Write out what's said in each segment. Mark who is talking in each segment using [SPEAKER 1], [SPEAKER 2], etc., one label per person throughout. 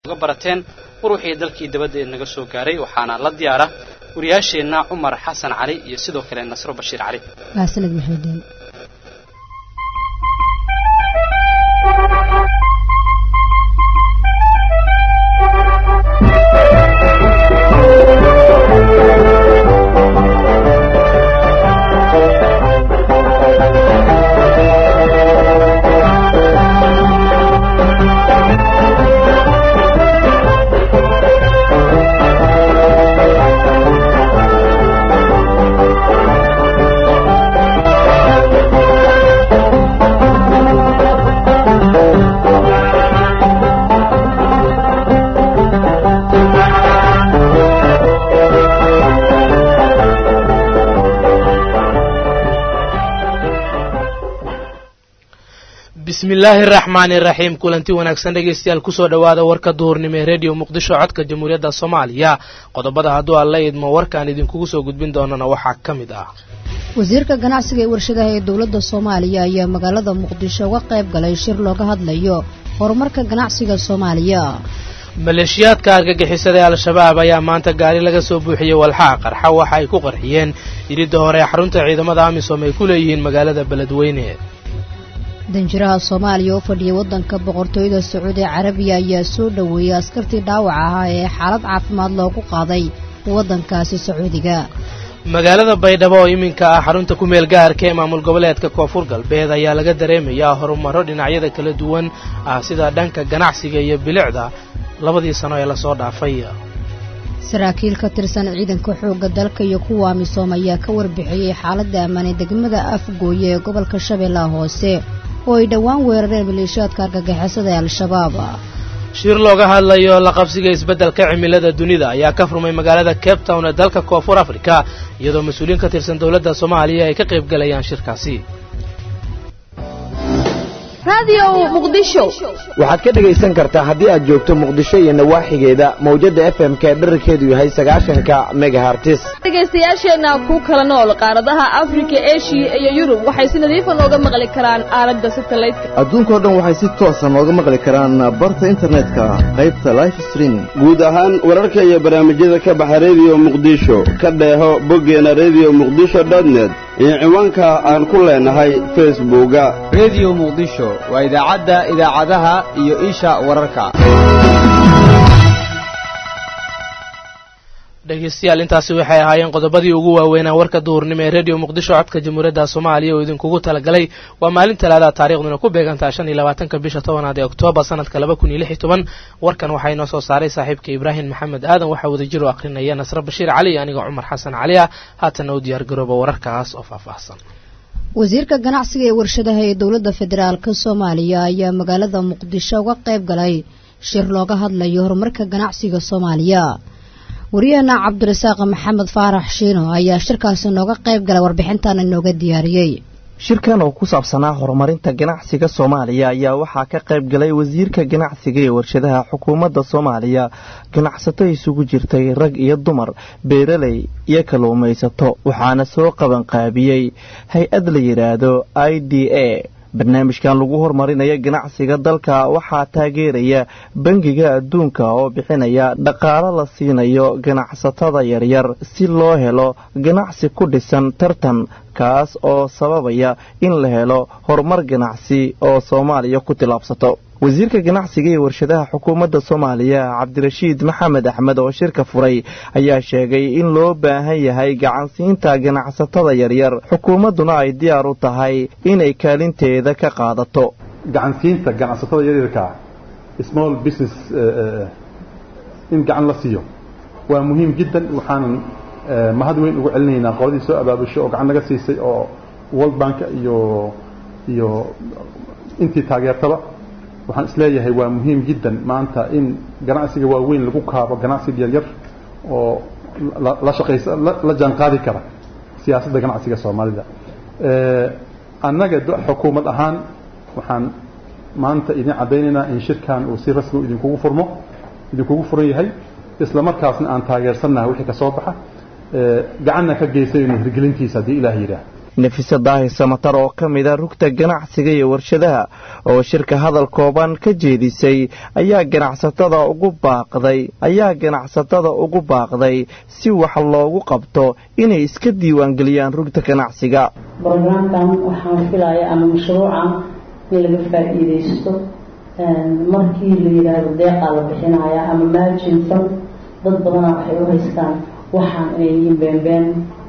[SPEAKER 1] uga barateen war wixii dalkii dabadda naga soo gaaray waxaana la diyaara wariyaasheenna cumar xasan cali iyo sidoo kale nasro bashiir cali
[SPEAKER 2] mahadsanid maxmuudiin
[SPEAKER 3] bismi illaahi araxmaani iraxiim kulanti wanaagsan dhegaystayaal kusoo dhowaada warka duhurnimo ee rediyo muqdisho codka jamhuuriyadda soomaaliya qodobada hadduu alla idmo warkaan idinkugu soo gudbin doonana waxaa ka mid ah
[SPEAKER 2] wasiirka ganacsiga ee warshadaha ee dowladda soomaaliya ayaa magaalada muqdisho uga qayb galay shir looga hadlayo horumarka ganacsiga soomaaliya
[SPEAKER 3] maleeshiyaadka argagixisada ee al-shabaab ayaa maanta gaari laga soo buuxiyey walxaa qarxa waxa ay ku qarxiyeen iridda hore ee xarunta ciidamada amisom ay ku leeyihiin magaalada beledweyne
[SPEAKER 2] danjiraha soomaaliya oo fadhiyay waddanka boqortooyada sacuudi carabiya ayaa soo dhoweeyey askartii dhaawac ahaa ee xaalad caafimaad loogu qaaday waddankaasi sacuudiga
[SPEAKER 3] magaalada baydhabo oo iminka ah xarunta ku meel gaarka ee maamul goboleedka koonfur galbeed ayaa laga dareemayaa horumaro dhinacyada kala duwan ah sida dhanka ganacsiga iyo bilicda labadii sano ee lasoo dhaafay
[SPEAKER 2] saraakiil ka tirsan ciidanka xoogga dalka iyo kuwa amisom ayaa ka warbixiyey xaaladda ammaanay degmada afgooye ee gobolka shabeellaha hoose oo ay dhowaan weerareen maleeshiyaadka argagixisada ee al-shabaab
[SPEAKER 3] shir looga hadlayo la qabsiga isbeddelka cimilada dunida ayaa ka furmay magaalada cape town ee dalka koonfur africa iyadoo mas-uuliyiin ka tirsan dowladda soomaaliya ay ka qayb galayaan shirkaasi
[SPEAKER 4] waxaad ka dhegaysan kartaa haddii aad joogto muqdisho iyo nawaaxigeeda mawjadda f m ka dherarkeedu yahay sagaashanka megahartis
[SPEAKER 5] dhegaystayaasheenna ku kala nool qaaradaha afrika eshiya iyo yurub waxay si nadiifa nooga maqli karaan aalada satelliteka
[SPEAKER 6] adduunkao dhan waxay si toosa nooga maqli karaan barta internetka qaybta life streaming
[SPEAKER 7] guud ahaan wararka iyo barnaamijyada ka baxa rediyo muqdisho ka dheeho boggeena rediyo muqdisho dotnet iyo ciwaanka aan ku leenahay facebooka
[SPEAKER 8] rediyo muqdisho waa idaacadda idaacadaha iyo isha wararka
[SPEAKER 3] dhegaystayaal intaasi waxay ahaayeen qodobadii ugu waaweynaa warka duhurnimo ee rediyo muqdisho codka jamhuuriyadda soomaaliya oo idinkugu talagalay waa maalin talaada taarikhduna ku beegantaha shan iyo labaatanka bisha tobanaad ee oktoobar sanadka laba kun iyo lix iyo toban warkan waxaa inoo soo saaray saaxiibka ibraahim maxamed aadan waxaa wadajir u akrinaya nasre bashiir cali iyo aniga cumar xasan cali ah haatana u diyaargarooba wararkaas oo faahfaahsan
[SPEAKER 2] wasiirka ganacsiga ee warshadaha ee dowladda federaalka soomaaliya ayaa magaalada muqdisho uga qayb galay shir looga hadlayo horumarka ganacsiga soomaaliya waryaheena cabdirasaaq maxamed faarax shiino ayaa shirkaasi nooga qayb galay warbixintan inooga diyaariyey
[SPEAKER 9] shirkan oo ku saabsanaa horumarinta ganacsiga soomaaliya ayaa waxaa ka qayb galay wasiirka ganacsiga ee warshadaha xukuumadda soomaaliya ganacsato isugu jirtay rag iyo dumar beeraley iyo kalluumaysato waxaana soo qabanqaabiyey hay-ad la yidhaahdo i d a barnaamijkan lagu horumarinaya ganacsiga dalka waxaa taageeraya bangiga adduunka oo bixinaya dhaqaalo la siinayo ganacsatada yaryar si loo helo ganacsi ku dhisan tartan kaas oo sababaya in la helo horumar ganacsi oo soomaaliya ku tillaabsato wasiirka ganacsiga ee warshadaha xukuumadda soomaaliya cabdirashiid maxamed axmed oo shirka furay ayaa sheegay in loo baahan yahay gacansiinta ganacsatada yaryar xukuumadduna ay diyaar u tahay inay kaalinteeda ka qaadato
[SPEAKER 10] gacansiinta ganacsatada yaryarkaa small business in gacan la siiyo waa muhiim jiddan waxaanan mahad weyn ugu celinaynaa qoladii soo abaabusho oo gacan naga siisay oo world bank iyo iyo intii taageertaba waxaan isleeyahay waa muhiim jiddan maanta in ganacsiga waaweyn lagu kaabo ganacsiga yaryar oo la shaqaysa la jaan qaadi kara siyaasadda ganacsiga soomaalida annaga xukuumad ahaan waxaan maanta idin caddaynaynaa in shirkan uu si rasmi idinkugu furmo idinkugu furan yahay isla markaasna aan taageersannahay wixii ka soo baxa gacanna ka geysayno hirgelintiisa haddii ilaah yidhaah
[SPEAKER 9] nafise daahir samatar oo ka mida rugta ganacsiga iyo warshadaha oo shirka hadal kooban ka jeedisay ayaa ganacsatada ugu baaqday ayaa ganacsatada ugu baaqday si wax loogu qabto inay iska diiwaangeliyaan rugta ganacsiga
[SPEAKER 11] brograamkan waxaan filaya ama mashruucan in laga faa'iidaysto markii la yidhaahdo deeqaa la bixinaya ama maajinsan dad badanaa waxay u haystaan waxaan inay yihiin beenbeen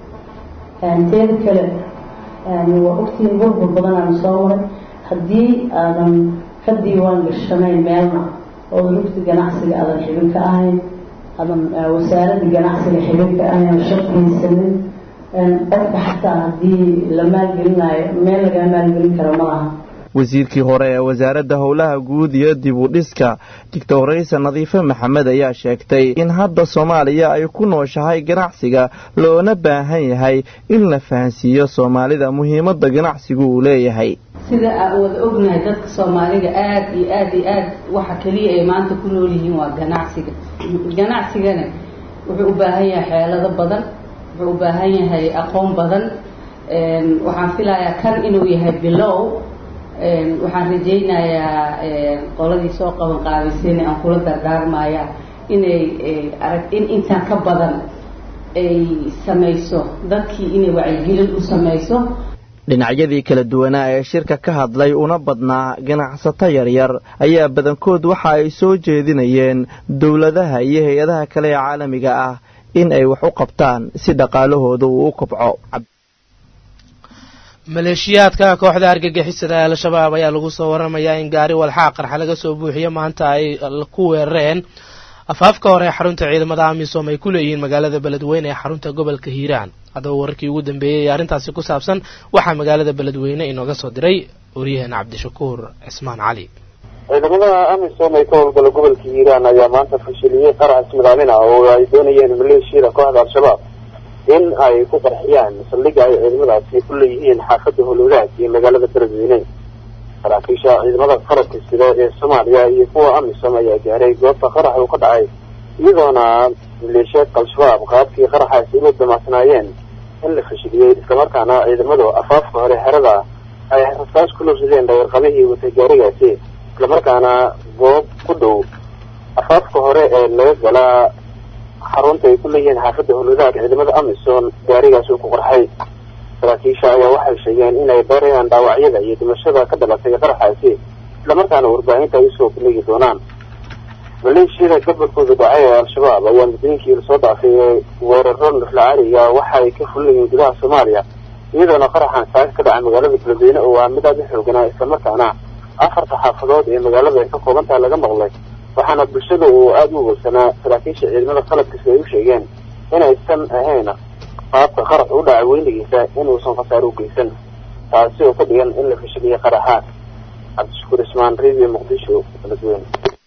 [SPEAKER 11] teeda kale waa ogtiin burbur badanaana soo maray haddii aadan ka diiwaan gashanayn meelna oodan rugta ganacsiga aadan xibin ka ahayn aadan wasaaradda ganacsiga xibin ka ahayn oo shaqaysanin qofka xataa haddii la maalgelinayo meel lagaa maalgelin karo ma laha
[SPEAKER 9] wasiirkii hore ee wasaaradda howlaha guud iyo dib u dhiska doctoraysa nadiife maxamed ayaa sheegtay in hadda soomaaliya ay ku nooshahay ganacsiga loona baahan yahay in la fahansiiyo soomaalida muhiimadda ganacsigu uu leeyahay
[SPEAKER 12] sida aan wada ognahay dadka soomaaliga aada iyo aada iyo aad waxa keliya ay maanta ku nool yihiin waa ganacsiga ganacsigana wuxuu u baahan yahay xeelado badan wuxuu u baahan yahay aqoon badan waxaan filayaa kan inuu yahay bilow waxaan rajaynayaa qoladii soo qaban qaabisayna aan kula dardaarmaya inay arag in intaan ka badan ay samayso dadkii inay wacyigelin u samayso
[SPEAKER 9] dhinacyadii kala duwanaa ee shirka ka hadlay una badnaa ganacsato yaryar ayaa badankood waxa ay soo jeedinayeen dowladaha iyo hay-adaha kale ee caalamiga ah in ay wax u qabtaan si dhaqaalahooda uu u kobco
[SPEAKER 3] maleeshiyaadka kooxda argagixisada ee al-shabaab ayaa lagu soo waramayaa in gaari walxaa qarxa laga soo buuxiyo maanta ay ku weerareen afaafka hore ee xarunta ciidamada amisom ay ku leeyihiin magaalada beledweyne ee xarunta gobolka hiiraan haddaba wararkii ugu dambeeyey ee arrintaasi ku saabsan waxaa magaalada beledweyne inooga soo diray waryaheena cabdishakuur cismaan cali
[SPEAKER 13] ciidamada amisom ee ka howlgala gobolka hiiraan ayaa maanta fashiliyey qarax ismidaamin ah oo ay doonayeen maleeshiyada kooxda al-shabaab in ay ku qarxiyaan saldhigga ay ciidamadaasi ku leeyihiin xaafadda howlwadaag iyo magaalada beledweyne saraakiisha ciidamada qarabka sida ee soomaaliya iyo kuwa amisom ayaa gaaray goobta qarax uu ka dhacay iyadoona maleeshiyaadka al-shabaab qaabkii qaraxaasi ugu damacsanaayeen in la fashiliyey islamarkaana ciidamadu afaafka hore xerada ay rasaas ku lursadeen dhawarqabihii watay gaarigaasi islamarkaana goob ku dhow afaafka hore ee laga galaa xarunta ay ku leeyihiin xaafadda howlwadaag ciidamada amisom gaarigaasi uu ku qarxay saraakiisha ayaa waxay sheegeen inay baarayaan dhaawacyada iyo dhimashada ka dhalatay qaraxaasi islamarkaana warbaahinta ay usoo bandhigi doonaan maleeshiyada gobolkooda dhacay ee al-shabaab ayaa muddooyinkii lasoo dhaafay weeraro naflacaaliga waxa ay ka fuliyihiin gudaha soomaaliya iyadoona qaraxan saaka ka dhaca magaalada beledweyne oo ah mid aada u xooganaa islamarkaana afarta xaafadood ee magaalada ay ka kooban tahay laga maqlay waxaana bulshada uu aada u wogsanaa saraakiisha ciidamada qalabkiisa ay u sheegeen inaysan ahayn qaabka qarax u dhaca weynigiisa inuusan khasaaro u geysan taasi oo ka dhigan in la fashiliyay qaraxaad cabdishakuur ismaan radio muqdisho beledweyne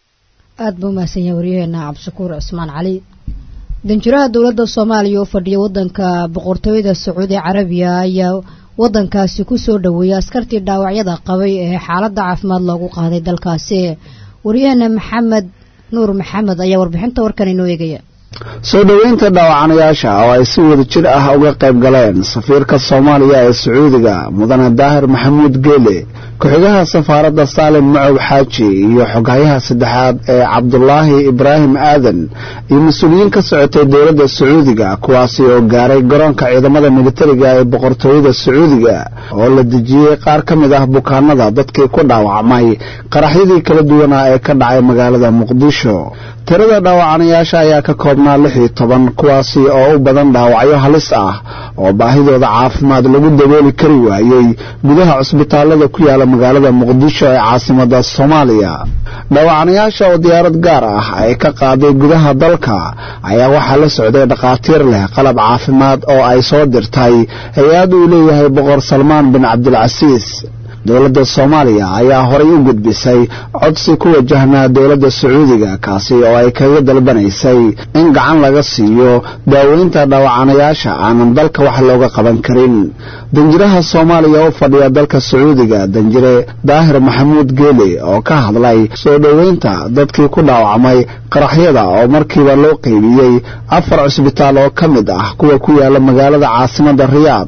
[SPEAKER 2] aada buu mahadsan yahay waryaheena cabdishakuur cismaan cali danjiraha dowladda soomaaliya oo fadhiya waddanka boqortooyada sacuudi carabiya ayaa waddankaasi ku soo dhoweeyay askartii dhaawacyada qabay ee xaaladda caafimaad loogu qaaday dalkaasi waryaheena maxamed nuur maxamed ayaa warbixinta warkan inoo eegaya
[SPEAKER 14] soo dhoweynta dhaawacanayaasha oo ay si wada jir ah uga qayb galeen safiirka soomaaliya ee sacuudiga mudane daahir maxamuud geele ku-xigaha safaaradda saalim macow xaaji iyo xoghayaha saddexaad ee cabdulaahi ibraahim aadan iyo mas-uuliyiin ka socotay dowladda sacuudiga kuwaasi oo gaaray garoonka ciidamada militariga ee boqortooyada sacuudiga oo la dejiyey qaar ka mid ah bukaanada dadkii ku dhaawacmay qaraxyadii kala duwanaa ee ka dhacay magaalada muqdisho tirada dhaawacanayaasha ayaa ka koobnaa lix iyo toban kuwaasi oo u badan dhaawacyo halis ah oo baahidooda caafimaad lagu dabooli kari waayey gudaha cusbitaalada ku yaala magaalada muqdisho ee caasimada soomaaliya dhaawacanayaasha oo diyaarad gaar ah ay ka qaaday gudaha dalka ayaa waxaa la socday dhakhaatiir leh qalab caafimaad oo ay soo dirtay hay-ad uu leeyahay boqor salmaan bin cabdilcasiis dowladda soomaaliya ayaa horay u gudbisay codsi ku wajahnaa dowladda sacuudiga kaasi oo ay kaga dalbanaysay in gacan laga siiyo daaweynta dhaawacanayaasha aanan dalka wax looga qaban karin danjiraha soomaaliya u fadhiya dalka sacuudiga danjire daahir maxamuud geele oo ka hadlay soo dhoweynta dadkii ku dhaawacmay qaraxyada oo markiiba loo qeybiyey afar cusbitaal oo ka mid ah kuwa ku yaala magaalada caasimada riyaad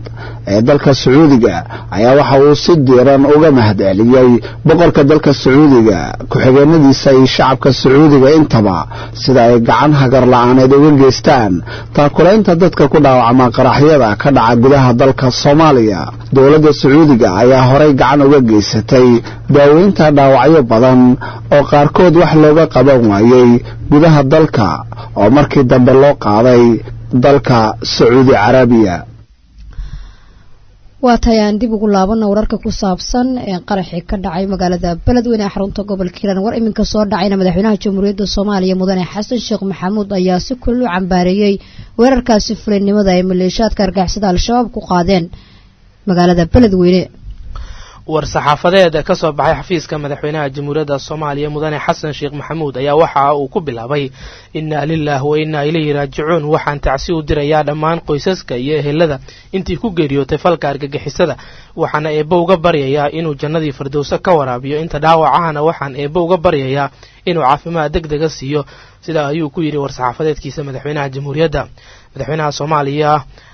[SPEAKER 14] ee dalka sacuudiga ayaa waxa uu si diiran uga mahad celiyey boqorka dalka sacuudiga ku-xigeenadiisa iyo shacabka sacuudiga intaba sida ay gacan hagar la-aaneed uga geystaan taakulaynta dadka ku dhaawacma qaraxyada ka dhaca gudaha dalka soomaaliya dowladda sacuudiga ayaa horay gacan uga geysatay daaweynta dhaawacyo badan oo qaarkood wax looga qaban waayey gudaha dalka oo markii dambe loo qaaday dalka sacuudi carabiya
[SPEAKER 2] waa tahay aan dib ugu laabana wararka ku saabsan ee qaraxii ka dhacay magaalada beledweyne ee xarunta gobolka hiiraan war iminka soo dhacayna madaxweynaha jamhuuriyadda soomaaliya mudane xasan sheekh maxamuud ayaa si kulul u cambaareeyey weerarkaasi fulinnimada ay maleeshaadka argixisada al-shabaab ku qaadeen magaalada beledweyne
[SPEAKER 3] war-saxaafadeed ka soo baxay xafiiska madaxweynaha jamhuuriyadda soomaaliya mudane xasan sheekh maxamuud ayaa waxa uu ku bilaabay innaa lilah wa innaa ilayhi raajicuun waxaan tacsi u dirayaa dhammaan qoysaska iyo ehelada intii ku geeriyootay falka argagixisada waxaana eebbo uga baryayaa inuu jannadii firdowso ka waraabiyo inta dhaawacahana waxaan eebbo uga baryayaa inuu caafimaad deg dega siiyo sidaa ayuu ku yidhi war-saxaafadeedkiisa madaxweynaha jamhuuriyadda madaxweynaha soomaaliya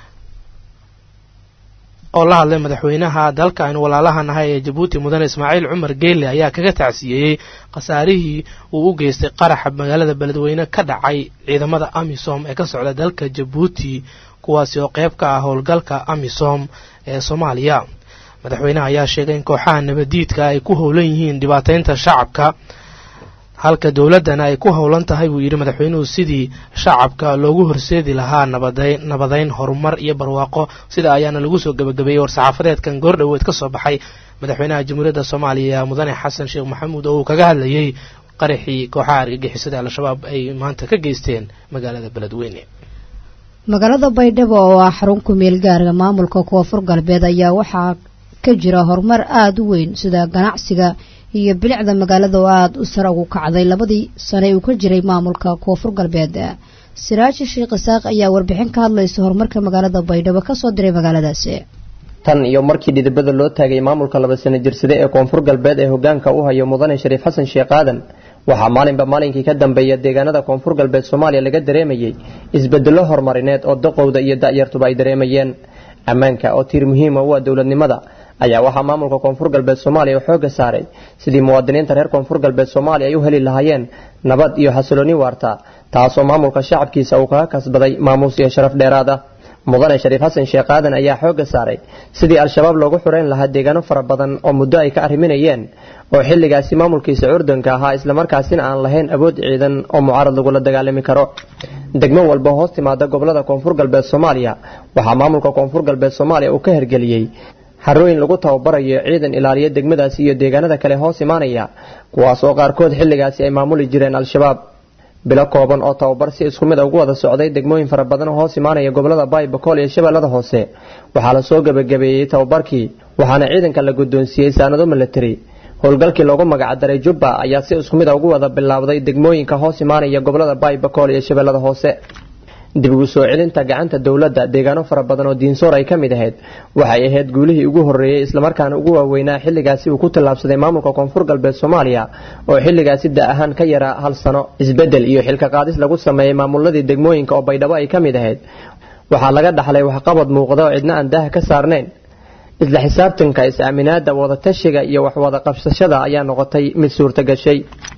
[SPEAKER 3] oo la hadlay madaxweynaha dalka aynu walaalaha nahay ee jabuuti mudane ismaaciil cumar geelle ayaa kaga tacsiyeeyey khasaarihii uu u geystay qaraxa magaalada beledweyne ka dhacay ciidamada amisom ee ka socda dalka jabuuti kuwaasi oo qayb ka ah howlgalka amisom ee soomaaliya madaxweynaha ayaa sheegay in kooxaha nabadiidka ay ku howlan yihiin dhibaataynta shacabka halka dowladdana ay ku howlan tahay buu yidhi madaxweynuhu sidii shacabka loogu horseedi lahaa nabadayn nabadayn horumar iyo barwaaqo sida ayaana lagu soo gebagabeeyey war-saxaafadeedkan goordhoweed ka soo baxay madaxweynaha jamhuuriyadda soomaaliya mudane xasan sheekh maxamuud oo uu kaga hadlayey qaraxii kooxaha argagixisada al-shabaab ay maanta ka geysteen magaalada beledweyne
[SPEAKER 2] magaalada baydhabo oo ah xarun ku meel gaarga maamulka koonfur galbeed ayaa waxaa ka jira horumar aada u weyn sida ganacsiga iyo bilicda magaalada oo aada u sare ugu kacday labadii sane uu ka jiray maamulka koonfur galbeed siraaji sheekh isaaq ayaa warbixin ka hadlaysa horumarka magaalada baydhabo kasoo diray magaaladaasi
[SPEAKER 15] tan iyo markii dhidibada loo taagay maamulka laba sano jirsade ee koonfur galbeed ee hogaanka u hayo mudane shariif xasan sheekh aadan waxaa maalinba maalinkii ka dambeeya deegaanada koonfur galbeed soomaaliya laga dareemayey isbedello horumarineed oo daqowda iyo da'yartuba ay dareemayeen ammaanka oo tiir muhiima u ah dowladnimada ayaa waxaa maamulka koonfur galbeed soomaaliya u xooga saaray sidii muwaadiniinta reer koonfur galbeed soomaaliya ay u heli lahaayeen nabad iyo xasilooni waarta taasoo maamulka shacabkiisa uu kaga kasbaday maamuus iyo sharaf dheeraad ah mudane shariif xasan sheekh aadan ayaa xooga saaray sidii al-shabaab loogu xureyn lahaa deegaano fara badan oo muddo ay ka arriminayeen oo xilligaasi maamulkiisa curdanka ahaa islamarkaasina aan lahayn awood ciidan oo mucaarad lagula dagaalami karo degmo walba hoos timaada gobolada koonfur galbeed soomaaliya waxaa maamulka koonfur galbeed soomaaliya uu ka hergeliyey harooyin lagu tababarayo ciidan ilaaliya degmadaasi iyo deegaanada kale hoos imaanaya kuwaas oo qaarkood xilligaasi ay maamuli jireen al-shabaab bilo kooban oo tababar si isku mid a ugu wada socday degmooyin fara badan oo hoos imaanaya gobolada baay bakool iyo shabeellada hoose waxaa la soo gebagabeeyey tababarkii waxaana ciidanka la guddoonsiiyey saanado milatari howlgalkii loogu magacdaray jubba ayaa si isku mid a ugu wada bilaabday degmooyinka hoos imaanaya gobolada baay bakool iyo shabeellada hoose dib ugu soo celinta gacanta dowladda deegaano fara badan oo diinsoor ay ka mid ahayd waxay ahayd guulihii ugu horreeyey islamarkaana ugu waaweynaa xilligaasi uu ku tallaabsaday maamulka koonfur galbeed soomaaliya oo xilligaasi da ahaan ka yaraa hal sano isbeddel iyo xilka qaadis lagu sameeyey maamuladii degmooyinka oo baydhabo ay ka mid ahayd waxaa laga dhaxlay waxqabad muuqda oo cidna aan daaha ka saarnayn isla xisaabtanka is-aaminaada wadatashiga iyo waxwada qabsashada ayaa noqotay mid suurtagashay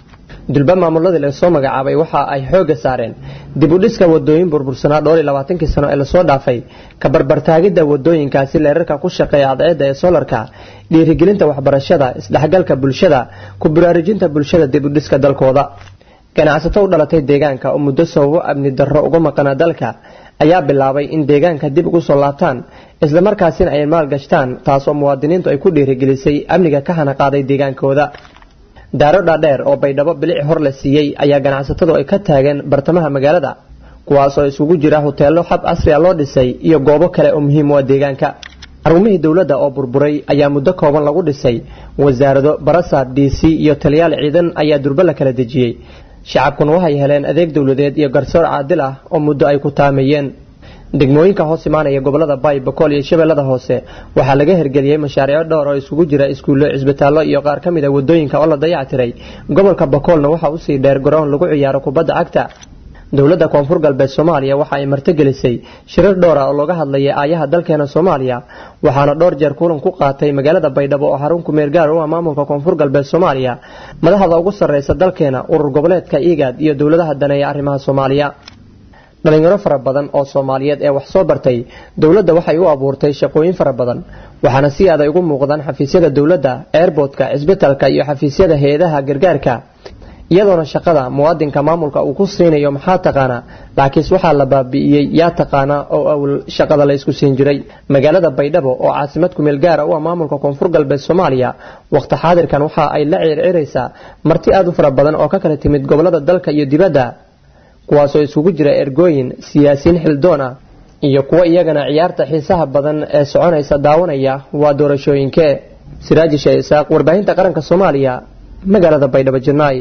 [SPEAKER 15] dulba maamuladii lasoo magacaabay waxa ay xooga saareen dib u dhiska wadooyin burbursanaa dhowr iyo labaatankii sano ee lasoo dhaafay ka barbartaagidda wadooyinkaasi leerarka ku shaqeeya cadceedda ee soolarka dhiirigelinta waxbarashada isdhexgalka bulshada ku baraarujinta bulshada dib u dhiska dalkooda ganacsato u dhalatay deegaanka oo muddo sababo amni darro uga maqana dalka ayaa bilaabay in deegaanka dib ugu soo laabtaan islamarkaasina ay maalgashtaan taasoo muwaadiniintu ay ku dhiirigelisay amniga ka hana qaaday deegaankooda daaro dhaadheer oo baydhabo bilic hor la siiyey ayaa ganacsatadu ay ka taageen bartamaha magaalada kuwaas oo isugu jira hoteello xab casri a loo dhisay iyo goobo kale oo muhiim u ah deegaanka xarumihii dowladda oo burburay ayaa muddo kooban lagu dhisay wasaarado barasar d c iyo taliyaal ciidan ayaa durbo la kala dejiyey shacabkuna waxay heleen adeeg dowladeed iyo garsoor caadil ah oo muddo ay ku taameeyeen degmooyinka hoos imaanaya gobolada baay bakool iyo shabeellada hoose waxaa laga hergeliyey mashaariico dhowr oo isugu jira iskuullo cisbitaallo iyo qaar ka mid a wadooyinka oo la dayactiray gobolka bakoolna waxaa usii dheer garoon lagu ciyaaro kubadda cagta dowladda koonfur galbeed soomaaliya waxa ay martigelisay shirar dhowr ah oo looga hadlayay aayaha dalkeena soomaaliya waxaana dhowr jeer kulan ku qaatay magaalada baydhabo oo xarun ku meelgaar u ah maamulka koonfur galbeed soomaaliya madaxda ugu sarreysa dalkeena urur goboleedka igaad iyo dowladaha daneeya arrimaha soomaaliya dhalinyaro fara badan oo soomaaliyeed ee wax soo bartay dowladda waxay u abuurtay shaqooyin fara badan waxaana si aday ugu muuqdaan xafiisyada dowladda eerboodka cisbitalka iyo xafiisyada hay-adaha gargaarka iyadoona shaqada muwaadinka maamulka uu ku siinayo maxaa taqaanaa laakiinse waxaa la baabi'iyey yaa taqaanaa oo awl shaqada la isku siin jiray magaalada baydhabo oo caasimad kumeel gaara u ah maamulka koonfur galbeed soomaaliya waqti xaadirkan waxa ay la circiraysaa marti aad u fara badan oo ka kala timid gobolada dalka iyo dibadda kuwaasoo isugu jira ergooyin siyaasiyiin xildoon ah iyo kuwo iyagana ciyaarta xiisaha badan ee soconaysa daawanaya waa doorashooyinke siraaji shee isaaq warbaahinta qaranka soomaaliya magaalada baydhabo janaayi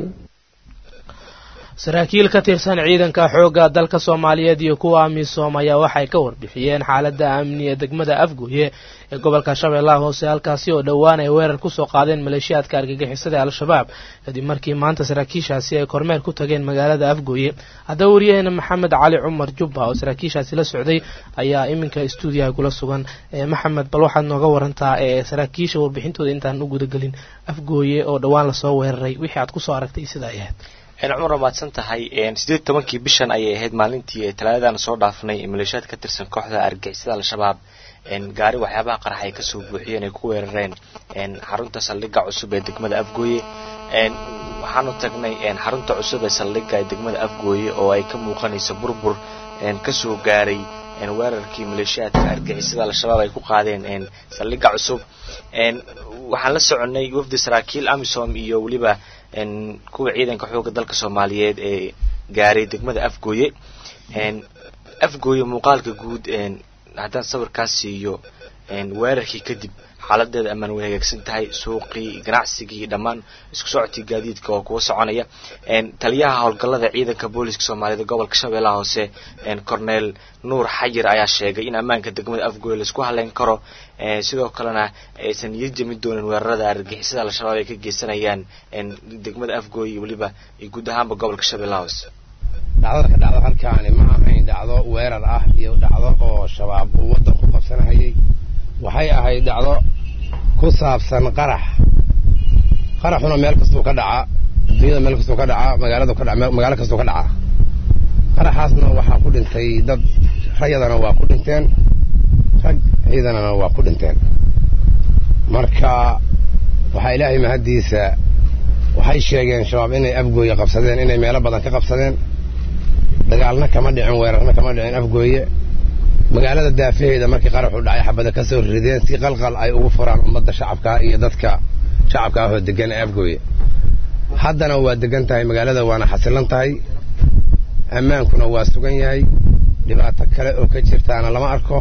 [SPEAKER 3] saraakiil ka tirsan ciidanka xoogga dalka soomaaliyeed iyo kuwa amisom ayaa waxay ka warbixiyeen xaaladda amni ee degmada afgooye ee gobolka shabeellaha hoose halkaasi oo dhowaan ay weerar kusoo qaadeen maleeshiyaadka argagixisada ee al-shabaab kadib markii maanta saraakiishaasi ay kormeer ku tageen magaalada afgooye haddaba waryaheena maxamed cali cumar jubba oo saraakiishaasi la socday ayaa iminka stuudiyaha kula sugan maxamed bal waxaad nooga warantaa ee saraakiisha warbixintooda intaan u gudagelin afgooye oo dhowaan lasoo weeraray wixii aad kusoo aragtay sida ay ahayd
[SPEAKER 16] cumar maadsan tahay sideed tobankii bishan ayay ahayd maalintii talaadadan soo dhaafnay maleeshiyaad ka tirsan kooxda argixisada al-shabaab gaari waxyaabaha qarax ay kasoo buuxiyeen ay ku weerareen xarunta saldhigga cusub ee degmada afgooye waxaanu tagnay xarunta cusub ee saldhigga ee degmada afgooye oo ay ka muuqanayso burbur kasoo gaaray weerarkii maleeshiyaadka argixisada al-shabaab ay ku qaadeen saldhigga cusub waxaan la soconay wafdi saraakiil amisom iyo weliba kuwa ciidanka xooga dalka soomaaliyeed ee gaaray degmada afgooye afgooye muuqaalka guud haddaan sawirkaas siiyo weerarkii kadib xaaladeeda ammaan way hagaagsan tahay suuqii ganacsigii dhammaan isku socodkii gaadiidka oo kuwa soconaya taliyaha howlgallada ciidanka booliska soomaaliyeed gobolka shabeellaha hoose corneel nuur xayir ayaa sheegay in ammaanka degmada afgooye laisku haleyn karo sidoo kalena aysan niyad jami doonin weerarada argagixisada al-shabaab ay ka geysanayaan degmada afgooye weliba iyo guud ahaanba gobolka shabeellaha hoose
[SPEAKER 17] dhacdada ka dhacdo halkaani ma ahayn dhacdo weerar ah iyo dhacdo oo shabaab uu waddan ku qabsanahayay waxay ahayd dhacdo ku saabsan qarax qaraxuna meel kastuu ka dhacaa dunyada meel kastuu ka dhacaa magaaladu ka dhaca magaalo kastuu ka dhacaa qaraxaasna waxaa ku dhintay dad rayadana waa ku dhinteen rag ciidanana waa ku dhinteen marka waxaa ilaahay mahaddiisa waxay sheegeen shabaab inay afgooye qabsadeen inay meelo badan ka qabsadeen dagaalna kama dhicin weerarna kama dhicin afgooye magaalada daafaheeda markii qaraxu dhacay xabada ka soo rideen si qalqal ay ugu furaan ummadda shacabkaa iyo dadka shacabka ahoo degan ee afgooye haddana waa degan tahay magaalada waana xasilan tahay ammaankuna waa sugan yahay dhibaato kale oo ka jirtaana lama arko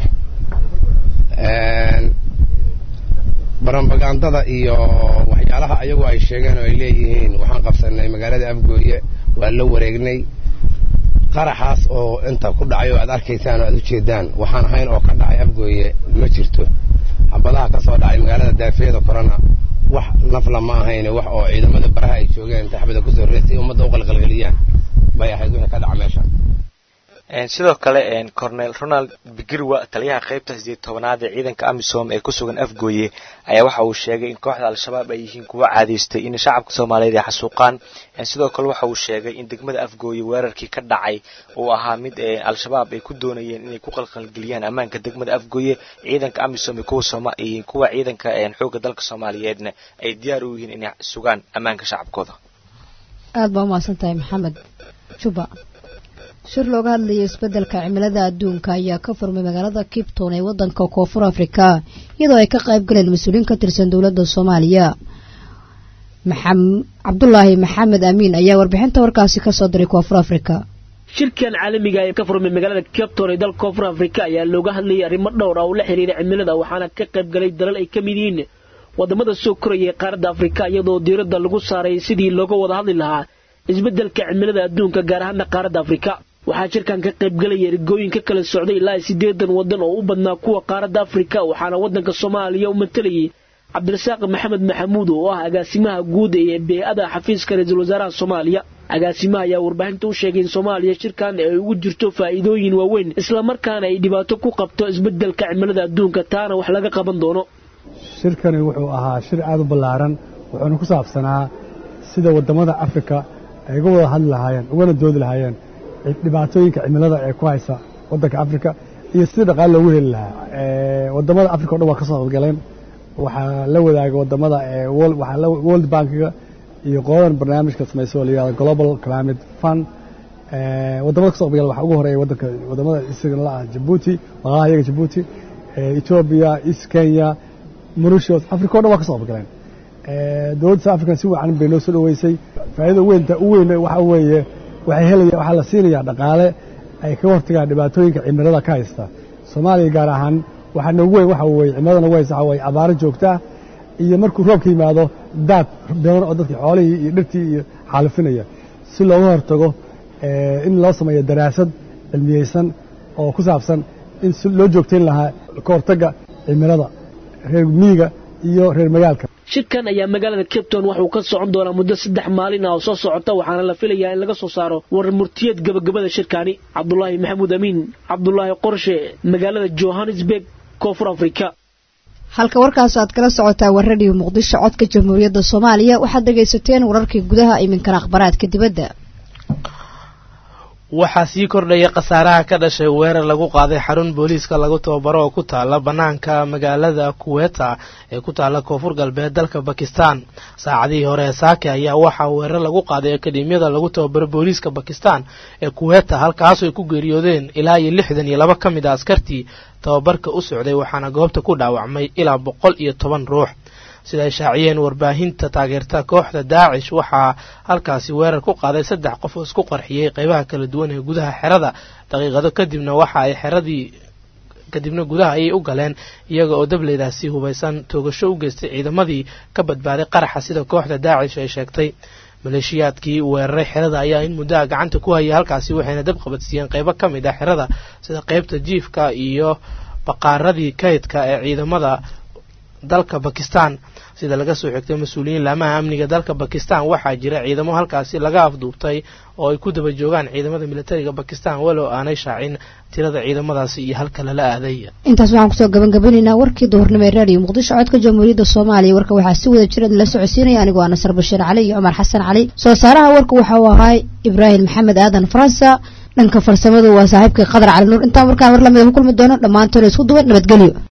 [SPEAKER 17] barambagandada iyo waxyaalaha ayagu ay sheegeen oo ay leeyihiin waxaan qabsanay magaalada afgooye waa la wareegnay qaraxaas oo inta ku dhacay oo aad arkaysaan oo aad u jeedaan waxaan ahayn oo ka dhacay afgooye ma jirto xabadaha ka soo dhacay magaalada daafeeda korona wax nafla ma ahayn wax oo ciidamada baraha ay joogeen inta xabada kusoo reestay ummadda u qalqalgeliyaan bay ahayd wixii ka dhaca meesha
[SPEAKER 16] sidoo kale cornel ronald bigirwa taliyaha qaybta sideed tobanaad ee ciidanka amisom ee ku sugan afgooye ayaa waxa uu sheegay in kooxda al-shabaab ay yihiin kuwa caadaystay in shacabka soomaaliyeed ay xasuuqaan sidoo kale waxa uu sheegay in degmada afgooye weerarkii ka dhacay uu ahaa mid al-shabaab ay ku doonayeen inay ku qalqalgeliyaan ammaanka degmada afgooye ciidanka amisom iyo kuwa ciidanka xooga dalka soomaaliyeedna ay diyaar u yihiin inay sugaan ammaanka shacabkooda
[SPEAKER 2] aad baa umahadsan tahay maxamed juba shir looga hadlayo isbeddelka cimilada adduunka ayaa ka furmay magaalada kipton ee waddanka koonfur afrika iyadoo ay ka qayb galeen mas-uuliyiin ka tirsan dowladda soomaaliya cabdulaahi maxamed amiin ayaa warbixinta warkaasi ka soo diray koonfur afrika
[SPEAKER 18] shirkan caalamiga ee ka furmay magaalada capton ee dalka koonfur afrika ayaa looga hadlayay arrimo dhowr ah oo la xiriira cimilada waxaana ka qayb galay dalal ay ka mid yihiin wadamada soo koraya ee qaaradda afrika iyadoo diiradda lagu saaray sidii looga wada hadli lahaa isbeddelka cimilada adduunka gaar ahaana qaaradda afrika waxaa shirkan ka qaybgalaya ergooyin ka kala socday ilaa siddeedan waddan oo u badnaa kuwa qaaradda afrika waxaana waddanka soomaaliya u matalayay cabdirasaaq maxamed maxamuud oo ah agaasimaha guud ee bee-ada xafiiska ra-iisul wasaaraha soomaaliya agaasimaha ayaa warbaahinta u sheegay in soomaaliya shirkan ay ugu jirto faa'iidooyin waaweyn islamarkaana ay dhibaato ku qabto isbeddelka cimilada adduunka taana wax laga qaban doono
[SPEAKER 19] shirkani wuxuu ahaa shir aad u ballaaran wuxuuna ku saabsanaa sida waddamada afrika ay uga wada hadli lahaayeen ugana doodi lahaayeen dhibaatooyinka cimilada ee ku haysa waddanka afrika iyo sidii dhaqaale loogu heli lahaa waddamada afrika o dhan waa ka soo qaybgaleen waxaa la wadaaga waddamada waxaa world bankiga iyo qoladan barnaamijka samaysa oo la yihahdo global climate fund waddamada kasoo qaybgala waxaa ugu horeeya waddanka waddamada isagana la ah jabuuti waqaha iyaga jabuuti etoobiya east kenya mauritius africa o dhan waa ka soo qaybgaleen dowladda south african si wacan bay noo soo dhoweysay faa'iida weynta u weyn waxaa weeye waxay helaya waxaa la siinayaa dhaqaale ay kaga hortagaan dhibaatooyinka cimilada ka haysta soomaaliya gaar ahaan waxaa noogu weyn waxa weeye cimilada nagu haysta waxa weeye abaaro joogta iyo markuu roobka yimaado daad badan oo dadkii xoolihii iyo dhirtii iyo xaalufinaya si looga hortago in loo sameeyo daraasad cilmiyeysan oo ku saabsan in si loo joogtayn lahaa ka hortagga cimilada reer miyiga iyo reer magaalka
[SPEAKER 18] shirkan ayaa magaalada cape town waxuu ka socon doonaa muddo saddex maalin ah oo soo socota waxaana la filayaa in laga soo saaro warar murtiyeed gabagabada shirkaani cabdulaahi maxamuud amiin cabdulaahi qorshe magaalada johannesburg koonfur afrika
[SPEAKER 2] halka warkaas aad kala socotaa war radio muqdisho codka jamhuuriyadda soomaaliya waxaad dhegaysateen wararkii gudaha iminkana akhbaraadka dibadda
[SPEAKER 3] waxaa sii kordhaya khasaaraha ka dhashay weerar lagu qaaday xarun booliiska lagu tababaro oo ku taala bannaanka magaalada kuweta ee ku taala koonfur galbeed dalka bakistan saacadihii hore ee saake ayaa waxaa weerar lagu qaaday akademiyada lagu tababaro booliiska bakistan ee kuweta halkaasoo ay ku geeriyoodeen ilaa iyo lixdan iyo laba ka mid a askartii tababarka u socday waxaana goobta ku dhaawacmay ilaa boqol iyo toban ruux sida ay shaaciyeen warbaahinta taageerta kooxda daacish waxaa halkaasi weerar ku qaaday saddex qof oo isku qarxiyey qaybaha kala duwan ee gudaha xerada daqiiqado kadibna waxa ay xeradii kadibna gudaha ayay u galeen iyaga oo dableydaasi hubaysan toogasho u geystay ciidamadii ka badbaaday qaraxa sida kooxda daacish ay sheegtay maleeshiyaadkii weeraray xerada ayaa in muddaha gacanta ku hayay halkaasi waxayna dab qabadsiiyeen qaybo ka mid ah xerada sida qaybta jiifka iyo baqaaradii kaydka ee ciidamada dalka bakistan sida laga soo xigtay mas-uuliyiin laamaha amniga dalka bakistan waxaa jira ciidamo halkaasi laga afduubtay oo ay ku daba joogaan ciidamada militariga bakistan walow aanay shaacin tirada ciidamadaasi iyo halka lala aaday
[SPEAKER 2] intaas waxaan kusoo gabangabanaynaa warkii duhurnimo ee raadiyo muqdisho codka jamhuuriyadda soomaaliya warka waxaa si wada jira la socodsiinaya anigoo ah nasar bashiir cali iyo cumar xasan cali soo saaraha warka waxa uu ahaa ibraahim maxamed aadan faransa dhanka farsamadu waa saaxiibkii qadar cali nuur intaan warkaan war lamida ku kulmi doono dhammaantoona isku duban nabadgelyo